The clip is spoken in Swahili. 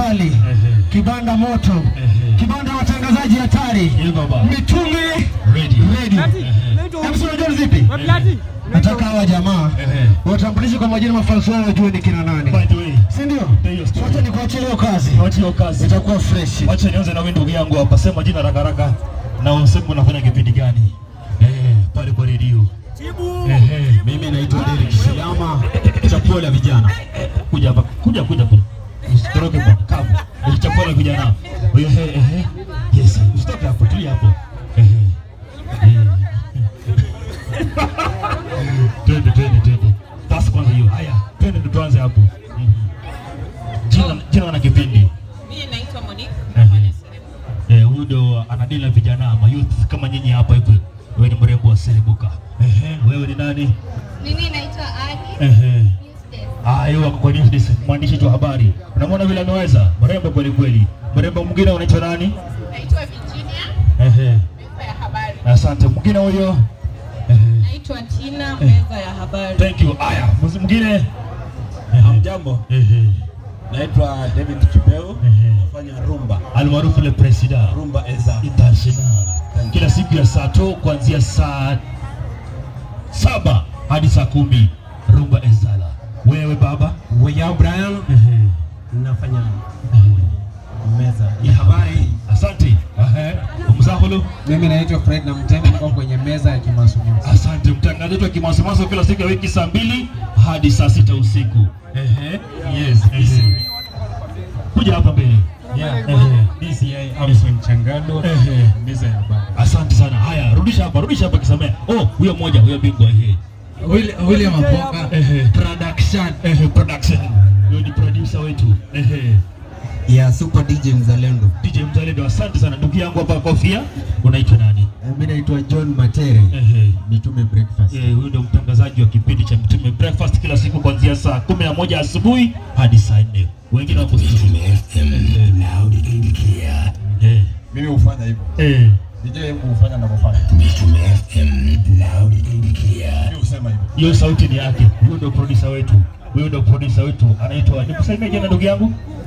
kali, Ehe. kibanda moto, Ehe. kibanda watangazaji hatari, Hiyo baba. mitume Ready. ready. Hebu si unajua ni zipi? Nataka hawa jamaa Ehe. watambulishe kwa majina mafalsafa yao wajue ni kina nani, By the way, si ndio? Ndio, story. Wacha nikuachie hiyo kazi, wacha hiyo kazi. itakuwa fresh. Wacha nianze na wewe ndugu yangu hapa. Sema jina haraka haraka na useme unafanya kipindi gani? Eh, pale kwa redio. Eh, Mimi naitwa Derek Shiyama, chapuo la vijana. kuja hapa. Kuja kuja kuja. Usitoroke kwa kavu. Ulichapua na vijana. Wewe eh eh. Yes, usitoke hapo, tulia hapo. Eh. eh. Twende twende twende. Basi kwanza hiyo. Haya, twende ndo tuanze hapo. Mhm. Jina jina na kipindi. Mimi naitwa Monique. Ehe. nafanya serebu. Eh, huyu ndo anadili na vijana ama youth kama nyinyi hapa hivi. Wewe ni mrembo wa Selibuka. Ehe, wewe ni nani? Mimi naitwa Ali Ehe. Newsdesk. Ah, yeye wako kwa news desk, mwandishi wa habari. Unamwona vile ameweza? Mrembo kweli kweli. Mrembo mwingine unaitwa nani? Naitwa Virginia, Ehe. meza ya habari. Asante. Mwingine huyo? Ehe. Naitwa Tina, meza ya habari. Thank you. Aya, mzi- mwingine? Hamjambo, Ehe. naitwa David Kipeu, Ehe. nafanya rumba Almaarufu le president rumba eza. international. Kila siku ya saa to kuanzia saa saba hadi saa kumi rumba ezala. Wewe baba? Weya Brian, Ehe. nafanya Ehe. meza ya habari. Asante. Ehe. Mzahulu. Mimi naitwa Fred na Mtemi, niko kwenye meza ya kimasomo. Asante mtangazaji wetu wa kimasomaso kila siku ya wiki saa mbili hadi saa sita usiku. Ehe. Yes. Ehe. Kuja hapa mbele. Ehe. DCI Amson Changado, Ehe. meza ya habari. Asante sana. Haya, rudisha hapa, rudisha hapa kisamea. Oh, huyo mmoja, huyo bingwa ehe. William Apoka, Ehe. production Ehe, production. Huyo ni producer wetu. Ehe. ya Super DJ Mzalendo. DJ Mzalendo, asante sana. Ndugu yangu hapa kofia, unaitwa nani? Mimi naitwa John Matere, Ehe. Mitume Breakfast. Eh, huyu ndio mtangazaji wa kipindi cha Mtume Breakfast kila siku kuanzia saa kumi na moja asubuhi hadi saa nne. Wengine wako studio. Eh, Mimi hufanya hivyo. eh, DJ hebu hufanya ninavyofanya. Mimi husema hivyo. hiyo sauti ni yake. Huyu ndio producer wetu, huyu ndio producer wetu anaitwa, nikusaidie jina ndugu yangu,